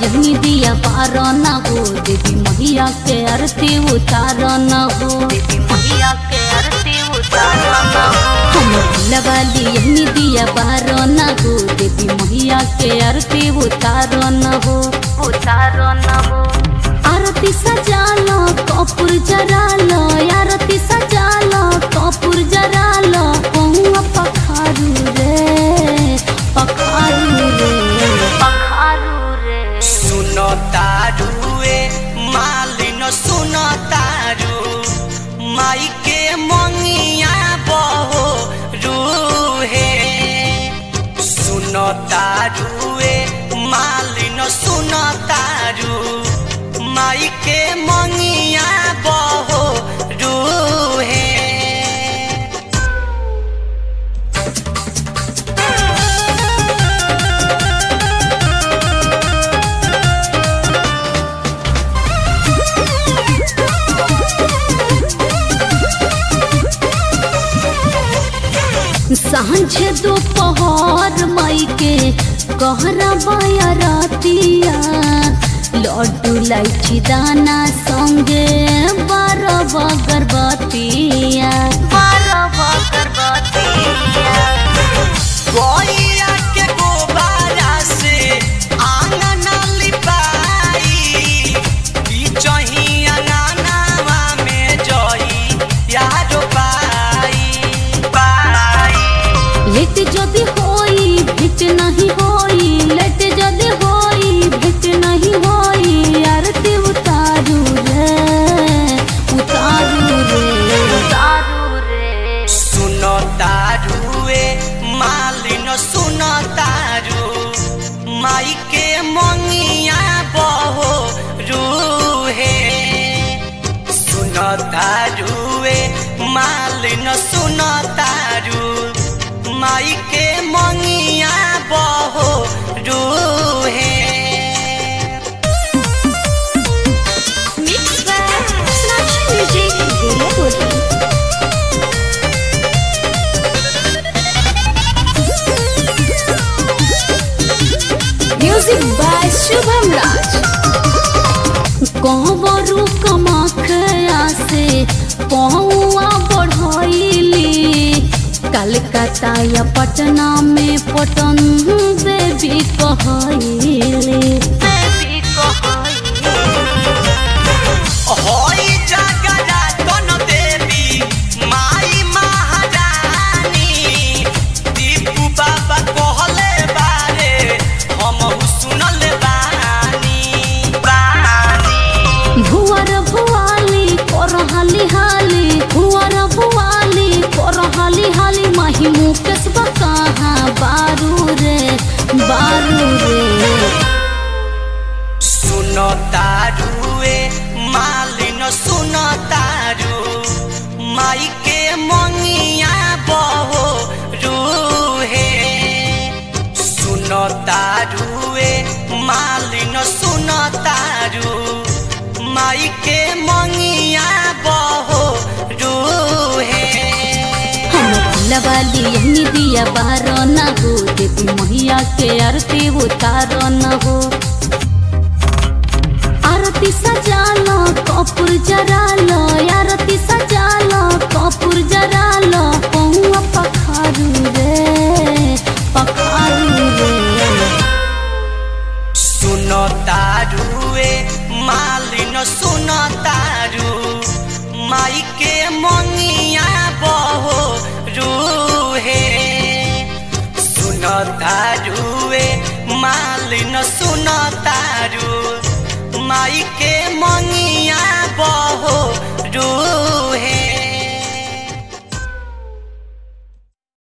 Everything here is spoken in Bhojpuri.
यही दिया पार न हो देवी मैया के आरती उतार न हो देवी मैया के आरती उतार न हो हम वाली यही दिया पार न हो देवी मैया के आरती उतार न हो उतार न हो आरती सजालो कपूर जरालो आरती सजालो कपूर जरालो पहुआ पखारू रे पखारू रे पखारू रे सुनो तारुए मालिन सुनो तारु माई के मंगिया बहो रूहे सुनो तारुए मालिन सुनो तारु माई के मंगिया बहो रूहे सांझे दोपहर मई के कहरा बाया रातिया लड्डू लाइची दाना संगे बारह बगरबतिया बारह बगरबतिया गैया के गोबारा से आंगन लिपाई बिचही अंगनावा में जई यारो पाई पाई लेट जदि होई भेट नहीं होई लेट जदि होई भेट नहीं होई आरती उतारू रे उतारू रे उतारू रे सुनो तारुए मालिन सुनो तारु माई के मंगिया बहो रूहे सुनो तारुए मालिन सुनो तारु माई के मंगिया बहो रूहे Mix by Snatch Music Gurepuri. Music by Shubham Raj. कहबरू कमाखया से पहुआ बढ़ैली कलकत्ता या पटना में पटन देवी कहैली देवी कहैली होई जगरा तन देवी माई महारानी दीपू बाबा कहले बारे हम सुनल बानी बानी भुवर भुआली कर हाली हाली भुवर भुआली कर हाली हाली माही मुकेश कहाँ बारू रे बारू रे सुनो तारुए मालिन सुनो तारु माई के मंगिया बहो रूहे सुनो तारुए मालिन सुनो तारु माई के मंगिया बहो रूहे हम वाली यही दिया बार न हो देवी मैया के आरती उतार न हो आरती सजालो कपूर जरालो आरती सजालो कपूर जरालो पहुआ पखारू रे पखारू रे सुनो तारुए मालिन सुनो तारु माई के मंगिया बहो रूहे सुनो तारुए मालिन सुनो तारु माई के मंगिया